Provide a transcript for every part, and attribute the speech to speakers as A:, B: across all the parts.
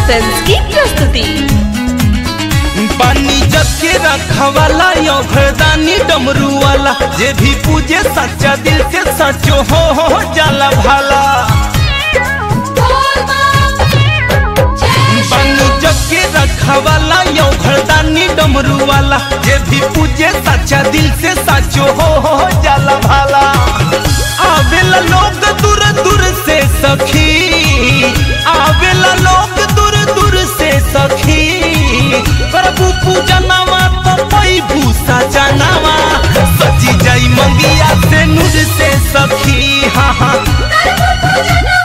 A: films की प्रस्तुति
B: पानी जग के रखवाला यो घरदानी डमरू वाला जे भी पूजे सच्चा दिल से सचो हो हो जाला भाला पानी जग के रखवाला यो घरदानी डमरू वाला जे भी पूजे सच्चा दिल से सचो हो हो जाला भाला आवेला लोग दूर दूर से सखी आवेला लोग दूर दूर से सखी प्रभु पूजनवा तो पई भूसा जनावा सजी जाई मंगिया से नूर से सखी हाँ हाँ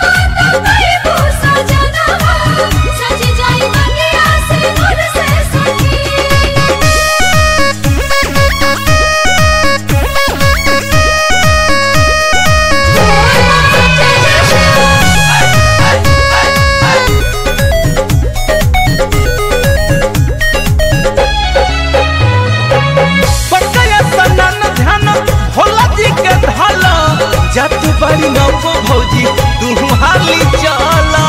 B: पकया सनन ध्यान भोला जी के धल जत बड़ी नौको भौजी तू हाली चला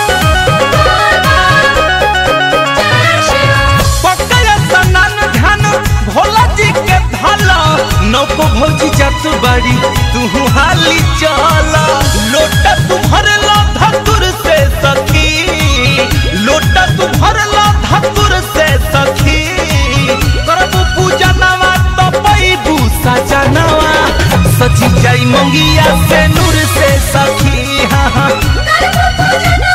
B: पकया सनन ध्यान भोला जी के धल नौको भौजी जत बड़ी तू हाली चला लोटा तू भरला धतुर से सखी लोटा तू भरला धतुर से सखी करबू पूजा नवा तो पैबू सजनवा सची जाई मंगिया से नूर से सखी हाँ हाँ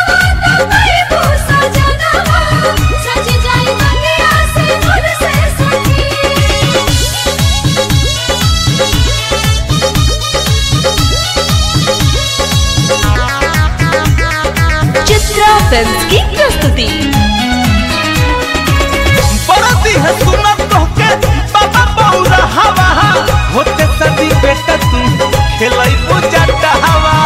A: चित्रा फिल्म्स की प्रस्तुति
B: बरती है सुनत तोहके बाबा बौरा हवा होते सदी बेटा तू खेलाई पूजा हवा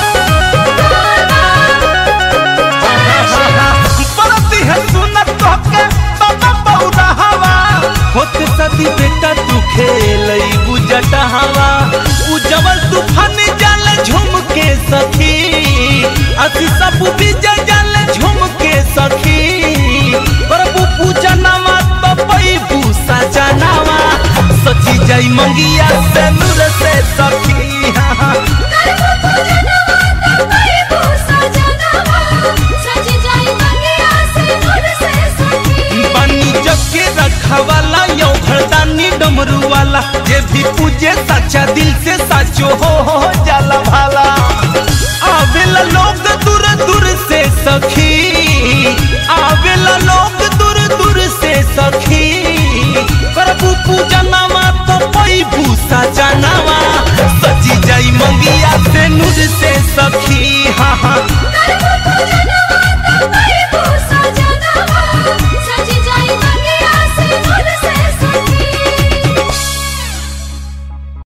B: बरती है सुनत तोहके बाबा बौरा हवा होते सदी बेटा तू खेलाई पूजा हवा उजवल तूफान जाले झूम के सखी अति सब विजय जाले झूम के सखी प्रभु पूजा नवा तो पैबू सजनावा सची जाई मंगिया से नूर से सखी हाँ हाँ बनी जग के रखवाला यो घरदानी डमरू वाला जे भी पूजे सच्चा दिल से सचो हो हो जाला भाला आवेला लोग दूर दूर से सखी